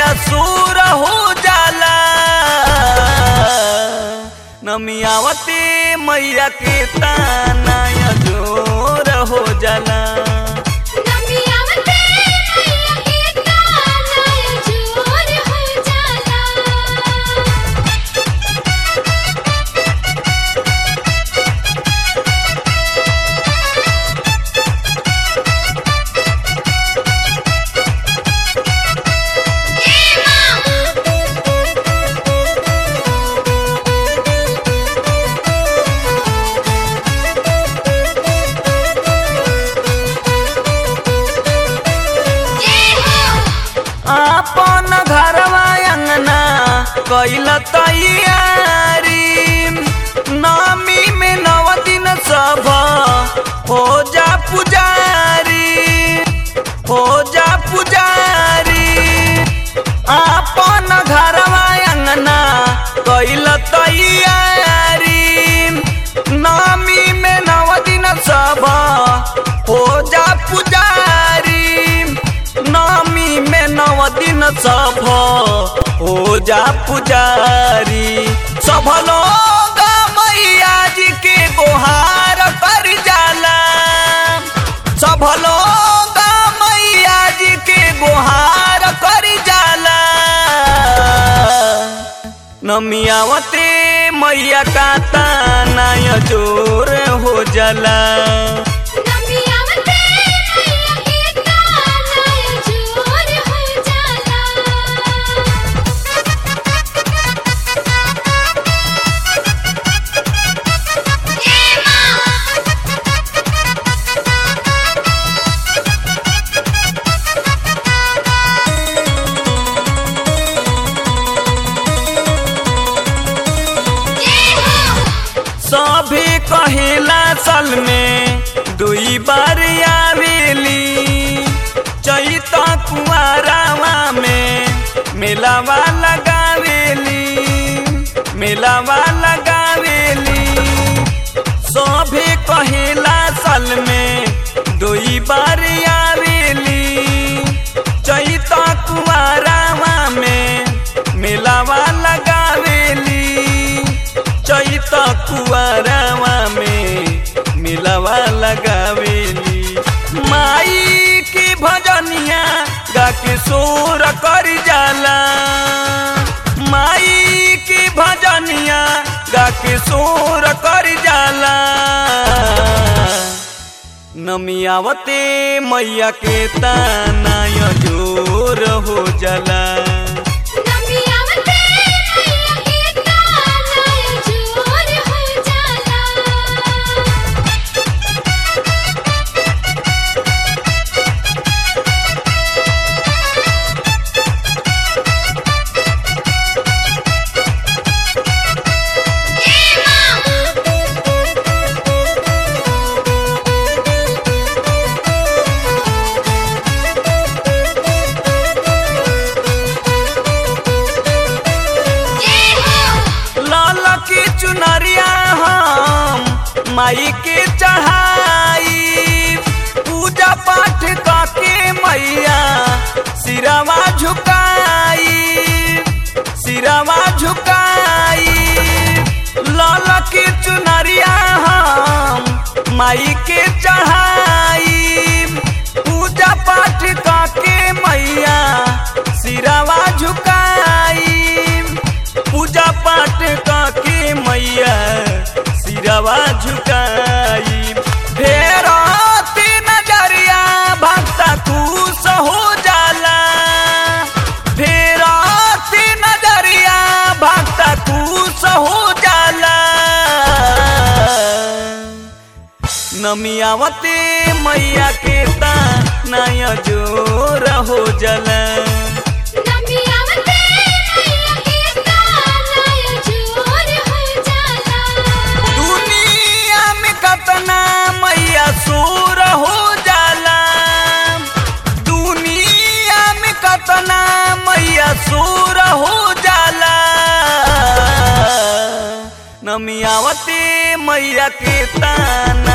सूर हो जाला नमियावती मैया के ताना जोर हो जाला नमियावते मैया के ताना जोर हो जाला आपन घरवा अंगना कैल तैयारी नमी में नव दिन सब हो जा पुजारी हो जा पुजारी आपन घरवा अंगना कैल तैयारी नमी में नव दिन सब हो जा पुजारी नमी में नव दिन सब हो जा पुजारी सब लोग मैया जी के गुहार कर जाला सब लोग मैया जी के गुहार कर जाला नमियावते मैया का ताना जोर हो जाला नमियावते मैया के ताना जोर हो जाला सभी कहिला साल में दुई बार आवेली चैत कुआरावा में मेलावा लगावेली मेलावा लगावेली सभी कहिला साल में दुई बार आवेली चैत कुआरावा में मेलावा लगावेली चैत कुआरावा में मिलवा लगावेली माई की भजनिया गा के शोर कर जाला माई की भजनिया गा के शोर कर जाला नमियावते मैया के ताना जोर हो जाला नमियावते मैया के ताना जोर हो जाला लाल की चुनरिया हम माई के चढ़ाई पूजा पाठ करके मैया सिरवा झुकाई सिरवा झुकाई लाल की चुनरिया हम माई के चढ़ाई पूजा पाठ करके मैया सिरवा झुकाई पूजा पाठ के मैया सिरवा झुकाई फेर नजरिया भक्त खुश हो जाला फेर नजरिया भक्त खुश हो जाला नमियावते मैया के ताना जोर हो जाला नमियावते मैया के ताना जोर हो जाला दुनिया में कतना मैया सूर हो जाला दुनिया में कतना मैया सूर हो जाला नमियावती मैया के ताना